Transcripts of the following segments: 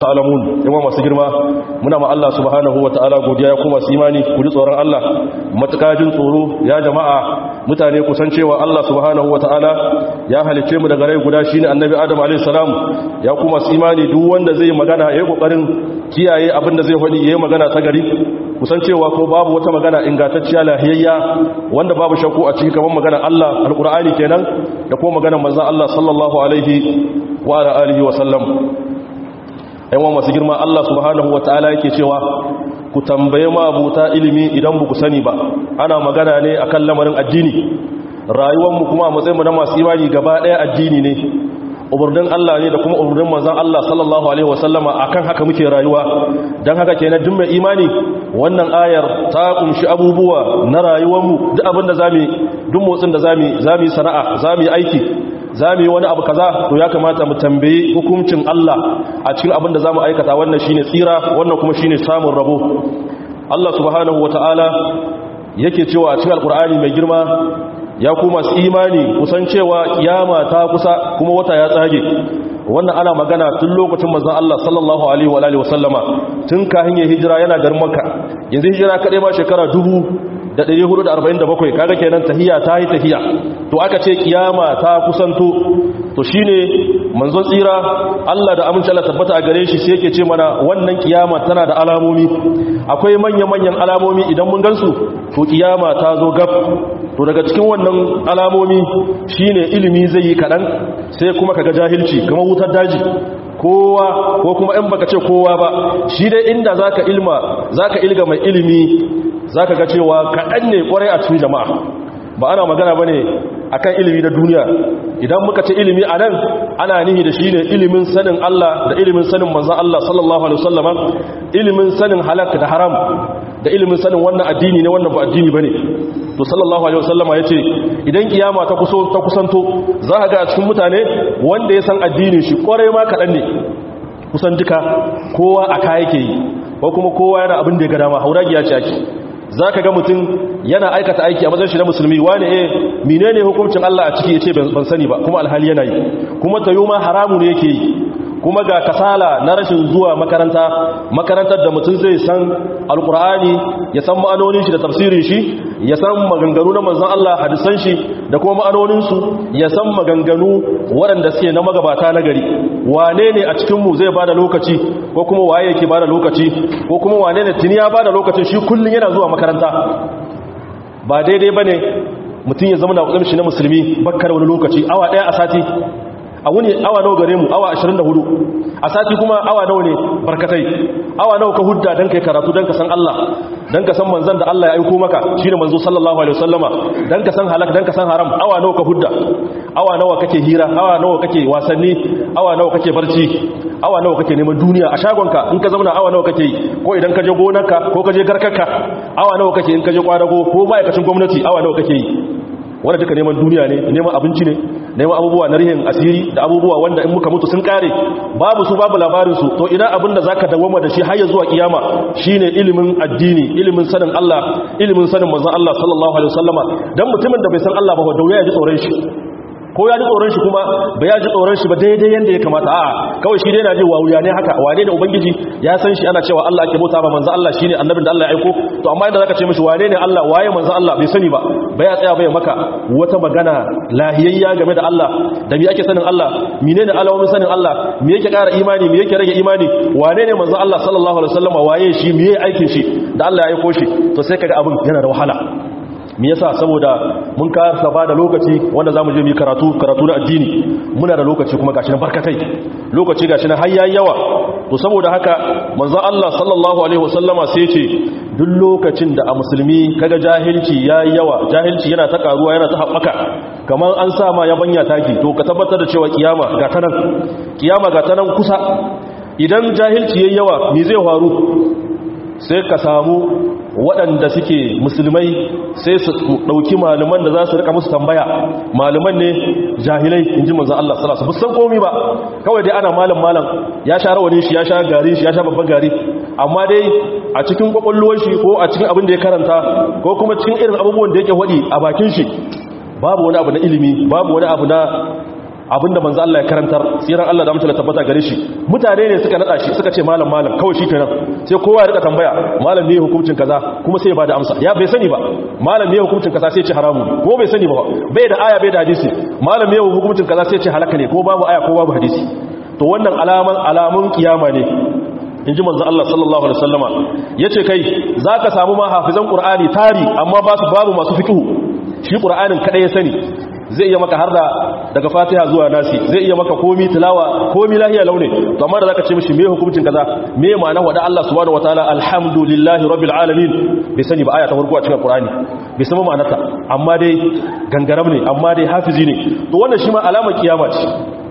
ta'lamun yawa masu girma muna ma Allah subhanahu ta'ala godiya ya kuma su imani ku ji tsoron Allah matukajin tsoro ya jama'a mutane ku san cewa Allah subhanahu ta'ala ya halice mu daga rai guda shine annabi Adam alayhi salam ya kuma su imani duk wanda zai magana yayi kokarin kiyaye abin da zai faɗi yayi magana ta gari ku san cewa ko babu wata magana ingantacciya lahiyayya wanda babu shakku a cikin kamar magana Allah alqur'ani kenan da kuma magana manzon Allah sallallahu alaihi wa alihi wa sallam yawan masu girma Allah subhanahu wa ta'ala yake cewa ku tambaye mabuta ilimi idan ba ku sani ba ana magana ne akan lamarin addini rayuwarmu kuma a matsayinmu na masu imani gaba ɗaya addini ne umarnin Allah ne da kuma umarnin manzan Allah sallallahu alaihi wasallama akan haka muke rayuwa don haka kenan duk mai imani wannan ayar ta kunshi abubuwa na rayuwarmu duk abin da zamu duk motsin da zamu zamu sana'a zamu aiki za mu yi wani abu kaza to ya kamata mu tambayi hukuncin Allah a cikin abin da za mu aikata wannan shine tsira wannan kuma shine samun rabo Allah subhanahu wata'ala yake cewa a cikin alkur'ani mai girma ya kuma su imani kusan cewa kiyama ta kusa kuma wata ya tsage wannan ana magana tun lokacin manzon Allah sallallahu alaihi wa alihi wasallama tun kahin ya hijira yana garin Makka yanzu hijira kadai ma shekara dubu da 447 kaga kenan tahiya ta yi tahiya to aka ce kiyama ta kusanto to shine manzon tsira Allah da amince Allah tabbata a gare shi sai yake ce mana wannan kiyama tana da alamomi akwai manya-manyan alamomi idan mun gansu to kiyama ta zo gab to daga cikin wannan alamomi shine ilimi zai yi kadan sai kuma kaga jahilci kamar wutar daji kowa ko kuma in baka ce kowa ba shi dai inda zaka ilma zaka ilga mai ilimi za ka ga cewa kaɗan ne ƙwarai a cikin jama'a ba ana magana ba ne a kan ilimi na duniya idan muka ce ilimi a nan ana nihi da shi ne ilimin sanin Allah da ilimin sanin manzan Allah sallallahu Alaihi wasallama ilimin sanin halak da haram da ilimin sanin wannan addini ne wannan ba addini ba ne to sallallahu Alaihi wasallama ya ce idan kiyama ta kusanto za ka ga a cikin mutane wanda ya san addinin shi ƙwarai ma kaɗan ne kusan duka kowa a kaya ke yi ko kuma kowa yana abin da ya ga dama hauragiya ce ake za ka ga mutum yana aikata aiki a mazan shi na musulmi wani e mine ne hukuncin Allah a ciki ya ce ban sani ba kuma alhali yana yi kuma ta yi ma haramu ne yake yi kuma ga kasala na rashin zuwa makaranta makarantar da mutum zai san alkur'ani ya san ma'anonin shi da tafsirin shi ya san maganganu na manzan Allah hadisan shi da kuma ma'anoninsu ya san maganganu waɗanda suke na magabata na gari wane ne a cikinmu zai ba da lokaci ko kuma waye yake ba da lokaci ko kuma wane ne tuni ya ba da lokacin shi kullum yana zuwa makaranta ba daidai ba ne mutum ya zama na shi na musulmi bakkar wani lokaci awa ɗaya a sati a wuni awa nawa gare mu awa 24 a sati kuma awa nawa ne barkatai awa nawa ka hudda dan kai karatu dan ka san Allah dan ka san manzon da Allah ya aika maka shine manzo sallallahu alaihi wasallama dan ka san halak dan ka san haram awa nawa ka hudda awa nawa kake hira awa nawa kake wasanni awa nawa kake barci awa nawa kake neman duniya a shagonka in ka zauna awa nawa kake yi ko idan ka je gonarka ko ka je garkarka awa nawa kake in ka je kwadago ko ma'aikacin gwamnati awa nawa kake yi wanda duka neman duniya ne neman abinci ne neman abubuwa na rihin asiri da abubuwa wanda in muka mutu sun kare babu su babu labarin su to ina abin da zaka dawoma da shi har ya zuwa kiyama shine ilimin addini ilimin sanin Allah ilimin sanin manzon Allah sallallahu alaihi wasallama dan mutumin da bai san Allah ba da ya ji tsoron shi ko ya ji tsoron shi kuma ba ya ji tsoron shi ba daidai yanda ya kamata a kawai shi dai na ji wawuya ne haka wane da ubangiji ya san shi ana cewa Allah ake bauta ba manzo Allah shine annabin da Allah ya aiko to amma inda zaka ce mishi wane ne Allah waye manzo Allah bai sani ba ba ya tsaya bai maka wata magana lahiyayya game da Allah da me ake sanin Allah menene alawomin sanin Allah me yake ƙara imani me yake rage imani wane ne manzo Allah sallallahu alaihi wasallam waye shi me yake aikin shi da Allah ya aiko shi to sai kaga abin yana da wahala me yasa saboda mun kasa ba da lokaci wanda zamu je mu karatu karatu na addini muna da lokaci kuma gashi na barkatai lokaci gashi na har yayi yawa to saboda haka manzo Allah sallallahu alaihi wasallama sai ce duk lokacin da a musulmi kaga jahilci yayi yawa jahilci yana ta karuwa yana ta haɓaka kamar an sa ma yabanya taki to ka tabbatar da cewa kiyama ga ta nan kiyama ga ta nan kusa idan jahilci yayi yawa me zai faru sai ka samu waɗanda suke musulmai sai su ɗauki malaman da za su rika musu tambaya malaman ne jahilai in ji manzan Allah salasa bu san komi ba kawai dai ana malam malam ya sha rawani shi ya sha gari shi ya sha babban gari amma dai a cikin kwakwallowar shi ko a cikin abin da ya karanta ko kuma cikin irin abubuwan da yake waɗi a bakin shi babu wani abu na ilimi babu wani abu na abinda manzo Allah ya karantar tsiran Allah da mutala tabbata gare shi mutane ne suka nada shi suka ce malam malam kawai shi kenan sai kowa ya rika tambaya malam ne hukuncin kaza kuma sai ya bada amsa ya bai sani ba malam ne hukuncin kaza sai ya ce haramu ko bai sani ba bai da aya bai da hadisi malam ne hukuncin kaza sai ya ce halaka ne ko babu aya ko babu hadisi to wannan alaman alamun kiyama ne in ji manzo Allah sallallahu alaihi wasallama yace kai zaka samu ma hafizan qur'ani tari amma ba su babu masu fiqhu shi qur'anin kada ya sani zai iya maka harda daga fatiha zuwa nasi zai iya maka komi tilawa komi lahiya launi to amma da zaka ce mishi me hukuncin kaza me ma'ana wada Allah subhanahu wataala alhamdulillahi rabbil alamin bai sani ba aya ta farko a cikin qur'ani bai san ma'anarta amma dai gangaram ne amma dai hafizi ne to wannan shi ma alamar kiyama ce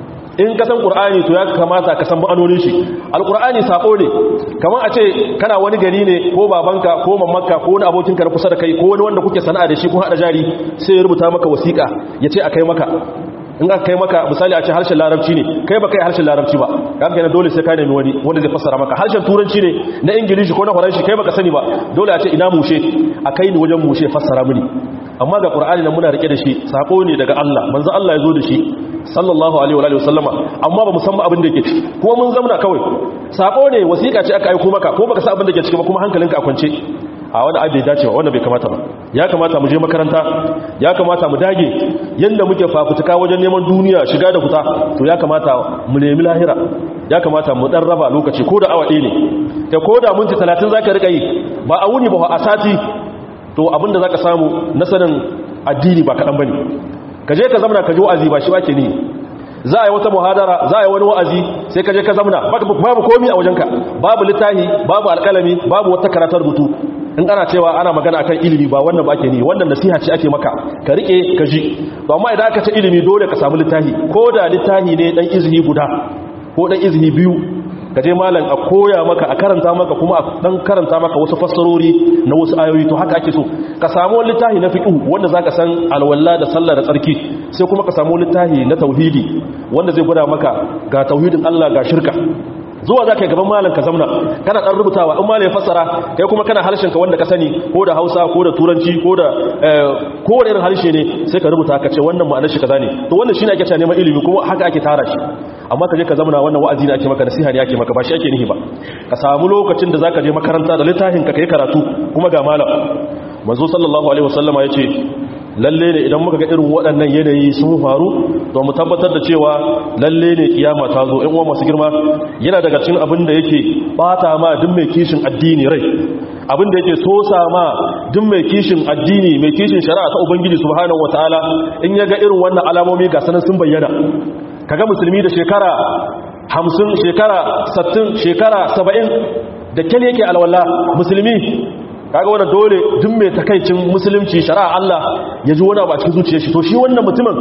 in ka san qur'ani to ya kamata ka san ma'anonin shi alqur'ani sako ne kamar a ce kana wani gari ne ko babanka ko mamanka ko wani abokinka na kusa da kai ko wani wanda kuke sana'a da shi kun hada jari sai ya rubuta maka wasiƙa ya ce a kai maka in aka kai maka misali a ce harshen larabci ne kai ba kai harshen larabci ba kan kai na dole sai ka nemi wani wanda zai fassara maka harshen turanci ne na ingilishi ko na faranshi kai baka sani ba dole a ce ina mushe a kai ni wajen mushe fassara mini amma ga qur'ani nan muna rike da shi sako ne daga Allah manzo Allah ya zo da shi sallallahu alaihi wa alihi wasallama amma ba musamman abin da yake ciki kuma mun zamna kawai sako ne wasiƙa ce aka aika maka ko baka san abin da yake ciki ba kuma hankalinka a kwance a wani abu bai dace ba wanda bai kamata ba ya kamata mu je makaranta ya kamata mu dage yanda muke fafutuka wajen neman duniya shiga da fita to ya kamata mu nemi lahira ya kamata mu dan raba lokaci ko da awa ɗaya ne da ko da minti 30 zaka rika yi ba a wuni ba a sati to abinda zaka samu na sanin addini ba kaɗan bane ka je ka zamana ka ji wa'azi ba shi wake ni za a yi wata muhadara za a yi wani wa'azi sai ka je ka zamana babu komi a wajenka babu littahi babu alƙalami babu wata karatar rubutu in ana cewa ana magana akan ilimi ba wannan ba ake ni wannan nasiha ce ake maka ka rike ka ji to amma idan aka ce ilimi dole ka samu littahi ko da littahi ne dan izini guda ko dan izini biyu ka je malam a koya maka a karanta maka kuma a dan karanta maka wasu fassarori na wasu ayoyi to haka ake so ka samu wani littafi na fiqh wanda zaka san alwala da sallah da tsarki sai kuma ka samu littafi na tauhidi wanda zai gwada maka ga tauhidin Allah ga shirka zuwa za ka yi gaban malam ka zamna kana ɗan rubutawa in malam ya fassara kai kuma kana harshenka wanda ka sani ko da hausa ko da turanci ko da kowane irin harshe ne sai ka rubuta ka ce wannan ma'anar shi kaza ne to wannan shi ne ake cewa neman ilimi kuma haka ake tara shi amma ka je ka zamna wannan wa'azi ne ake maka nasiha ne ake maka ba shi ake nihi ba ka samu lokacin da zaka je makaranta da littafin ka kai karatu kuma ga malam manzo sallallahu alaihi wasallama yace lalle ne idan muka ga irin waɗannan yanayi sun faru to mu tabbatar da cewa lalle ne kiyama ta zo in uwa masu girma yana daga cikin abin da yake bata ma duk mai kishin addini rai abin da yake sosa ma duk mai kishin addini mai kishin shari'a ta ubangiji subhanahu wataala in ya ga irin wannan alamomi ga sanan sun bayyana kaga musulmi da shekara 50 shekara 60 shekara 70 da kyal yake alwala musulmi kaga wannan dole duk mai takaicin musulunci shari'a Allah ya ji wani abu a cikin zuciyar shi to shi wannan mutumin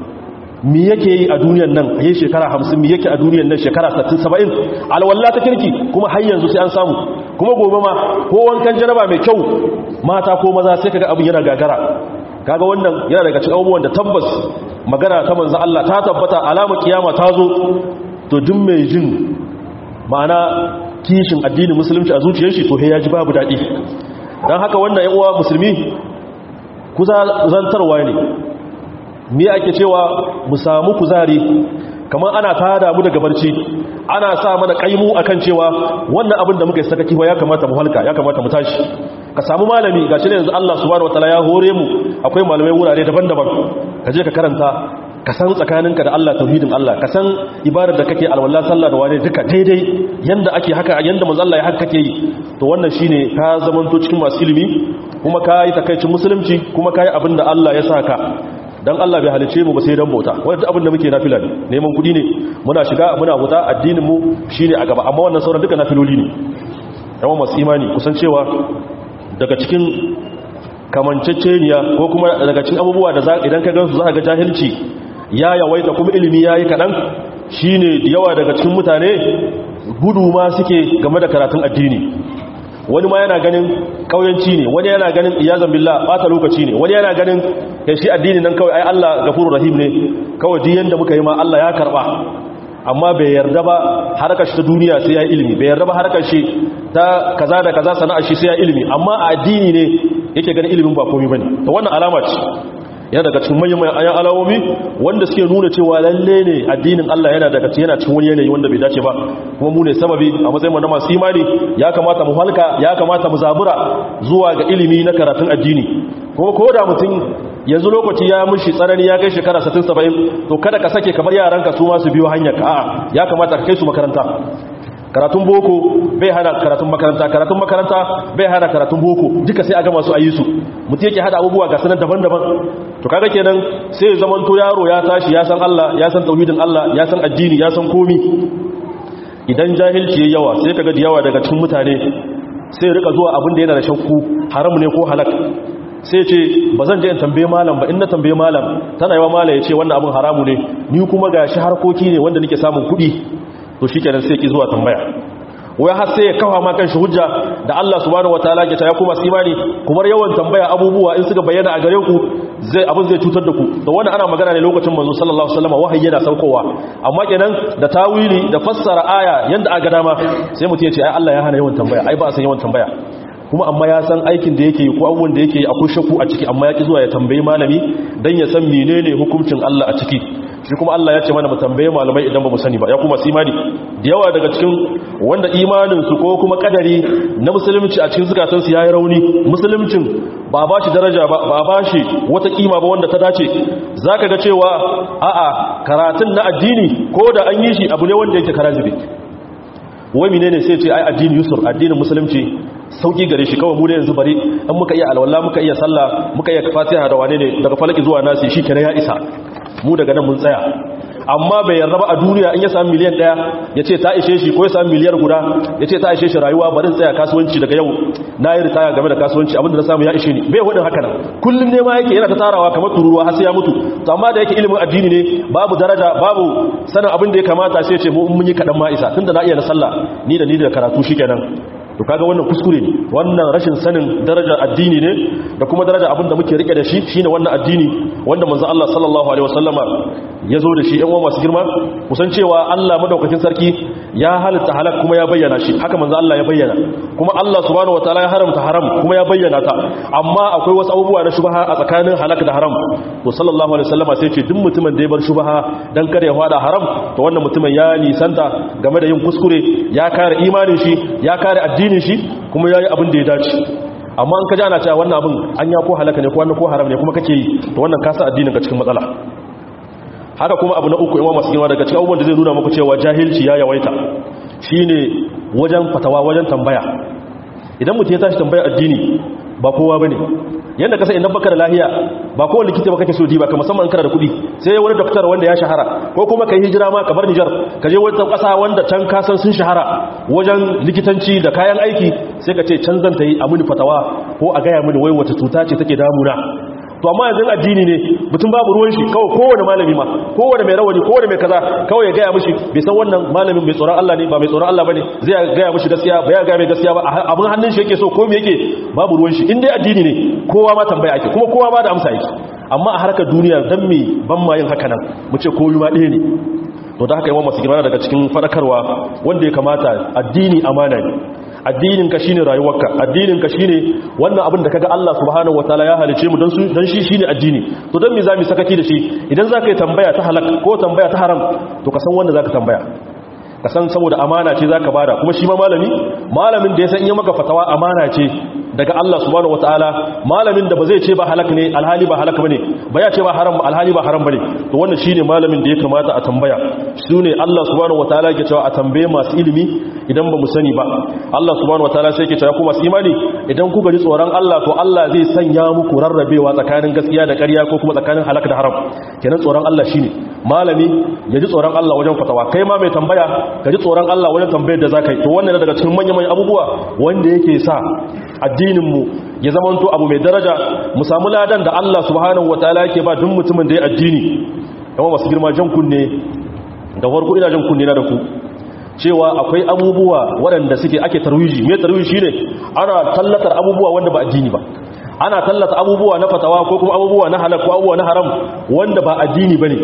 mi yake yi a duniyar nan a yi shekara 50 mi yake a duniyar nan shekara 60 70 alwala ta kirki kuma har yanzu sai an samu kuma gobe ma ko wankan janaba mai kyau mata ko maza sai kaga abin yana gagara kaga wannan yana daga cikin abubuwan da tabbas magana ta manzo Allah ta tabbata alamar kiyama ta zo to duk mai jin ma'ana kishin addinin musulunci a zuciyar shi to ya ji babu daɗi don haka wannan yan uwa musulmi kuzantarwa ne me ake cewa mu samu kuzari kamar ana tada mu daga barci ana sa mana kaimu akan cewa wannan abin da muka yi sakaki ba ya kamata mu halka ya kamata mu tashi ka samu malami gashi ne yanzu Allah subhanahu wataala ya hore mu akwai malamai wurare daban-daban ka je ka karanta ka san tsakaninka da Allah tauhidin Allah ka san ibadar da kake alwala sallah da wani duka daidai yanda ake haka yanda manzo Allah ya haka kake yi to wannan shine ka zamanto cikin masu ilimi kuma ka yi takaicin musulunci kuma ka yi abin da Allah ya saka dan Allah bai halice mu ba sai dan bauta wanda abin da muke nafila ne neman kudi ne muna shiga muna bauta addinin mu shine a gaba amma wannan sauran duka nafiloli ne yawan masu imani kusan cewa daga cikin kamanceceniya ko kuma daga cikin abubuwa da idan ka gansu za ka ga jahilci ya yawaita kuma ilimi ya yi kaɗan shi ne da yawa daga cikin mutane gudu ma suke game da karatun addini wani ma yana ganin ƙauyanci ne wani yana ganin iyazan billah ɓata lokaci ne wani yana ganin ya shi addini nan kawai ai Allah gafuru rahim ne kawai duk yanda muka yi ma Allah ya karɓa amma bai yarda ba harkar shi ta duniya sai ya ilimi bai yarda ba harkar shi ta kaza da kaza sana'ar shi sai ya ilimi amma a addini ne yake ganin ilimin ba komai bane to wannan alama ce yana daga cikin manyan ayan alawomi wanda suke nuna cewa lalle ne addinin Allah yana daga cikin yana cikin wani yanayi wanda bai dace ba kuma mu ne sababi a matsayin mu na masu imani ya kamata mu halka ya kamata mu zabura zuwa ga ilimi na karatun addini kuma ko da mutum yanzu lokaci ya mushi tsanani ya kai shekara 60 70 to kada ka sake kamar yaranka su ma su biyo hanyar ka a'a ya kamata ka kai su makaranta karatun boko bai hana karatun makaranta karatun makaranta bai hana karatun boko duka sai a gama su a yi su mutum yake hada abubuwa ga sanar daban-daban to kaga kenan sai ya zama to yaro ya tashi ya san Allah ya san tauhidin Allah ya san addini ya san komi idan jahilci yayi yawa sai kaga da yawa daga cikin mutane sai ya rika zuwa abin da yana da shakku haram ne ko halak sai ce ba zan je in tambaye malam ba in na tambaye malam tana yawa malam ya ce wannan abin haramu ne ni kuma gashi harkoki ne wanda nake samun kuɗi to shi kenan sai ki zuwa tambaya wai har sai ya kawo ma kan shi hujja da Allah subhanahu wataala ke ta ya kuma imani kuma yawan tambaya abubuwa in suka bayyana a gare ku zai abin zai cutar da ku da wannan ana magana ne lokacin manzo sallallahu alaihi wasallam wahayi yana saukowa amma kenan da tawili da fassara aya yanda aka dama sai mutum ya ce ai Allah ya hana yawan tambaya ai ba a san yawan tambaya kuma amma ya san aikin da yake ko abubuwan da yake akwai shakku a ciki amma ya ki zuwa ya tambayi malami dan ya san menene hukuncin Allah a ciki shi kuma Allah ya ce mana mu tambaye malamai idan ba mu sani ba ya kuma imani da yawa daga cikin wanda imanin su ko kuma kadari na musulunci a cikin zukatan su yayi rauni musuluncin ba ba shi daraja ba ba ba shi wata kima ba wanda ta dace zaka ga cewa a'a karatun na addini ko da an yi shi abu ne wanda yake karazibi wai menene sai ce ai addini yusur addinin musulunci sauki gare shi kawai mu ne yanzu bari an muka iya alwala muka iya sallah muka iya fatiha da wane ne daga falaki zuwa nasi shi kenan ya isa mu daga nan mun tsaya amma bai yarda ba a duniya in ya sami miliyan daya ya ce ta ishe shi ko ya sami miliyar guda ya ce ta ishe shi rayuwa bari tsaya kasuwanci daga yau na yi ritaya game da kasuwanci abinda na samu ya ishe ni bai hudin haka nan kullum ne ma yake yana ta tarawa kamar tururuwa har sai ya mutu to amma da yake ilimin addini ne babu daraja babu sanin abin da ya kamata sai ya ce mu mun yi kadan ma isa tunda na iya na sallah ni da ni da karatu shikenan to kaga wannan kuskure ne wannan rashin sanin darajar addini ne da kuma darajar abin da muke rike da shi shine wannan addini wanda manzo Allah sallallahu alaihi wasallama ya zo da shi ɗan uwa masu girma kusan cewa Allah madaukakin sarki ya halitta halak kuma ya bayyana shi haka manzo Allah ya bayyana kuma Allah subhanahu wataala ya haramta haram kuma ya bayyana ta amma akwai wasu abubuwa na shubha a tsakanin halak da haram to sallallahu alaihi wasallama sai ce duk mutumin da ya bar shubha dan kada ya fada haram to wannan mutumin ya nisanta game da yin kuskure ya kare imanin shi ya kare addinin shi kuma yayi abin da ya dace amma an kaji ana cewa wannan abin an ya ko halaka ne ko wannan ko haram ne kuma kake yi to wannan ka sa addinin ka cikin matsala haka kuma abu na uku yawa masu girma daga cikin abubuwan da zai nuna muku cewa jahilci ya yawaita shine wajen fatawa wajen tambaya idan mutum ya tashi tambaya addini ba kowa bane yanda kasa idan baka da lahiya ba kowa likita ba kake so diba ka musamman kana da kuɗi sai wani doktor wanda ya shahara ko kuma kai hijira ma ka bar Niger ka je wata ƙasa wanda can ka san sun shahara wajen likitanci da kayan aiki sai ka ce can zan ta yi a mini fatawa ko a gaya mini wai wata cuta ce take damuna to amma yanzu addini ne mutum babu ruwan shi kawai kowane malami ma kowane mai rawani kowane mai kaza kawai ya gaya mishi bai san wannan malamin mai tsoron Allah ne ba mai tsoron Allah bane zai gaya mishi gaskiya ba ya gaya mai gaskiya ba abin hannun shi yake so ko me yake babu ruwan shi in dai addini ne kowa ma tambaya ake kuma kowa ma da amsa yake amma a harkar duniya dan me ban ma yin haka nan mu ce koyi ma ɗaya ne to da haka yawan masu girma daga cikin fadakarwa wanda ya kamata addini amana ne addininka shine rayuwarka addininka shine wannan abin da kaga Allah subhanahu wataala ya halice mu dan su dan shi shine addini to dan me zamu sakaki da shi idan zaka yi tambaya ta halak ko tambaya ta haram to ka san wanda zaka tambaya ka san saboda amana ce zaka bada kuma shi ma malami malamin da ya san in ya maka fatawa amana ce daga Allah subhanahu wataala malamin da ba zai ce ba halak ne alhali ba halak bane ba ya ce ba haram alhali ba haram bane to wannan shine malamin da ya kamata a tambaya sune Allah subhanahu wataala yake cewa a tambaye masu ilimi idan ba mu sani ba Allah subhanahu wataala sai yake cewa ku masu imani idan ku gari tsoron Allah to Allah zai sanya muku rarrabewa tsakanin gaskiya da ƙarya ko kuma tsakanin halak da haram kenan tsoron Allah shine malami ya ji tsoron Allah wajen fatawa kai ma mai tambaya ka ji tsoron Allah wajen tambayar da zaka yi to wannan daga cikin manyan manyan abubuwa wanda yake sa addininmu ya zamanto abu mai daraja mu samu ladan da Allah subhanahu wataala yake ba duk mutumin da ya addini kuma masu girma jan kunne da farko ina jan kunne na da ku cewa akwai abubuwa waɗanda suke ake tarwiji mai tarwiji shine ana tallatar abubuwa wanda ba addini ba ana tallata abubuwa na fatawa ko kuma abubuwa na halal ko abubuwa na haram wanda ba addini bane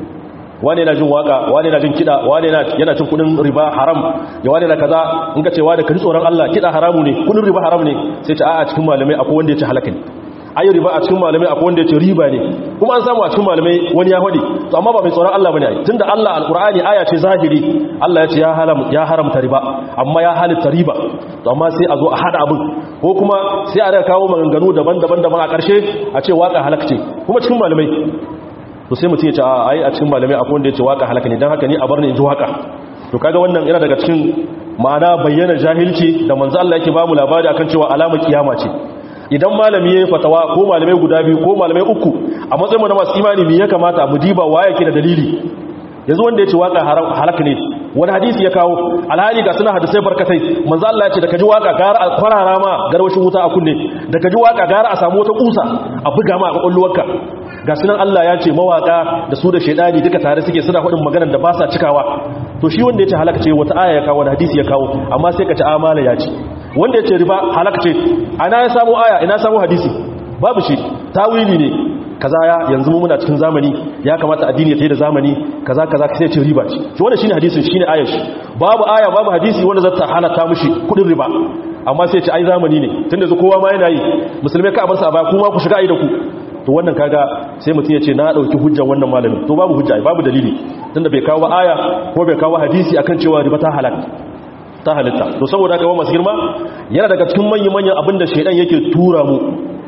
wane yana jin waka wane yana jin kida wane yana cin kudin riba haram ya wane na kaza in ka cewa da kaji tsoron Allah kida haramu ne kudin riba haram ne sai ce a cikin malamai akwai wanda ya ce halaka ne ai riba a cikin malamai akwai wanda yace riba ne kuma an samu a cikin malamai wani ya hadi to amma ba mai tsoron Allah bane ai tunda Allah alqur'ani aya ce zahiri Allah ya ce ya haram ya haramta riba amma ya halitta riba to amma sai a zo a hada abin ko kuma sai a daga kawo maganganu daban-daban daban a ƙarshe a ce waka halakce kuma cikin malamai to sai mutum ya ce a ai a cikin malamai akwai wanda ya ce waka halaka ne dan haka ni a bar ni in ji waka to kaga wannan yana daga cikin ma'ana bayyana jahilci da manzo Allah yake ba mu labari akan cewa alamar kiyama ce idan malami yayin fatawa ko malamai guda biyu ko malamai uku a matsayin mu na masu imani me ya kamata mu diba waye yake da dalili yanzu wanda ya ce waka halaka ne wani hadisi ya kawo alhali ga suna hadisai barkatai manzo Allah ya ce da kaji waka gara a kwarara ma garwashin wuta a kunne da kaji waka gara a samu wata kusa a buga ma a kwakwalwarka ga sunan Allah ya ce mawaka da su da shaidani duka tare suke suna faɗin maganar da ba sa cikawa to shi wanda ya ce halaka ce wata aya ya kawo wani hadisi ya kawo amma sai ka ci amala ya ce wanda ya ce riba halaka ce ana ya samu aya ina samu hadisi babu shi tawili ne kaza ya yanzu mu muna cikin zamani ya kamata addini ya tayi da zamani kaza kaza sai ce riba ce shi wannan shine hadisin shine ayar shi babu aya babu hadisi wanda zata halatta mishi kudin riba amma sai ce ai zamani ne tunda zu kowa ma yana yi musulmai ka bar sa ba kuma ku shiga ai da ku to wannan kaga sai mutum ya ce na dauki hujjar wannan malamin to babu hujja babu dalili tunda bai kawo aya ko bai kawo hadisi akan cewa riba ta halaka ta halitta to saboda haka masu girma yana daga cikin manyan manyan abinda shaidan yake tura mu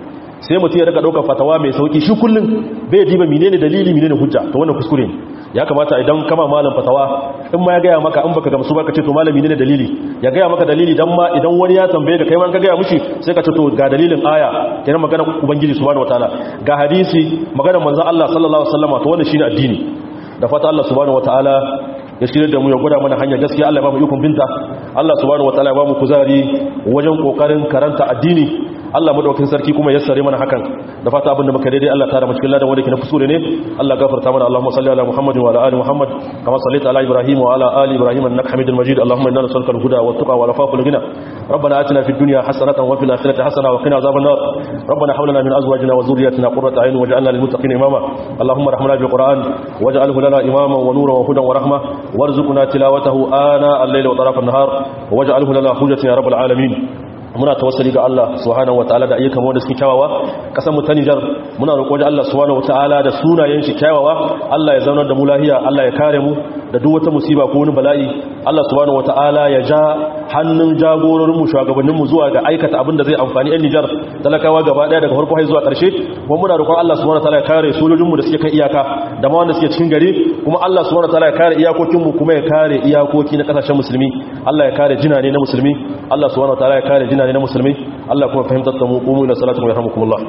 sai mutum ya daga ɗaukar fatawa mai sauki shi kullum bai diba menene dalili menene hujja to wannan kuskure ne ya kamata idan kama malam fatawa in ma ya gaya maka in baka gamsu baka ce to malami ne dalili ya gaya maka dalili dan ma idan wani ya tambaye ka kai ma ka gaya mushi sai ka ce to ga dalilin aya kenan magana ubangiji subhanahu wataala ga hadisi magana manzon Allah sallallahu alaihi wasallam to wannan shine addini da fata Allah subhanahu wataala ya shirya da mu ya gwada mana hanyar gaskiya Allah ya ba mu ikon binta Allah subhanahu wataala ya ba mu kuzari wajen kokarin karanta addini Allah madaukakin sarki kuma ya sare mana hakan da fata abinda muka daidai Allah tara mu cikin ladan wanda ke na kusure ne Allah gafarta mana Allahumma salli ala Muhammadin wa ala ali Muhammad kama sallaita ala Ibrahim wa ala ali Ibrahim innaka Hamidul Majid Allahumma inna nas'aluka al-huda wa at-tuqa wa al-afafa wal ghina ربنا آتنا في الدنيا حسنة وفي الآخرة حسنة وقنا عذاب النار ربنا حول لنا من أزواجنا وذرياتنا قرة عين واجعلنا للمتقين إماما اللهم ارحمنا بالقرآن واجعله لنا إماما ونورا وهدى ورحمة وارزقنا تلاوته آناء الليل وطرف النهار واجعله لنا حجة يا رب العالمين muna tawassali ga Allah subhanahu wataala da ayyukan wanda suke kyawawa kasan mu ta Niger muna roƙo da Allah subhanahu wataala da sunayen shi kyawawa Allah ya zaunar da mu lahiya Allah ya kare mu da duk wata musiba ko wani bala'i Allah subhanahu wataala ya ja hannun jagororin mu shugabannin mu zuwa ga aikata abin da zai amfani ɗan Niger talakawa gaba ɗaya daga farko har zuwa ƙarshe kuma muna roƙon Allah subhanahu wataala ya kare sojojin mu da suke kan iyaka da ma wanda suke cikin gari kuma Allah subhanahu wataala ya kare iyakokin mu kuma ya kare iyakoki na kasashen musulmi Allah ya kare jinane na musulmi Allah subhanahu wataala ya kare jinane na musulmi Allah kuma fahimtar da mu qumu ila salatu wa yarhamukumullah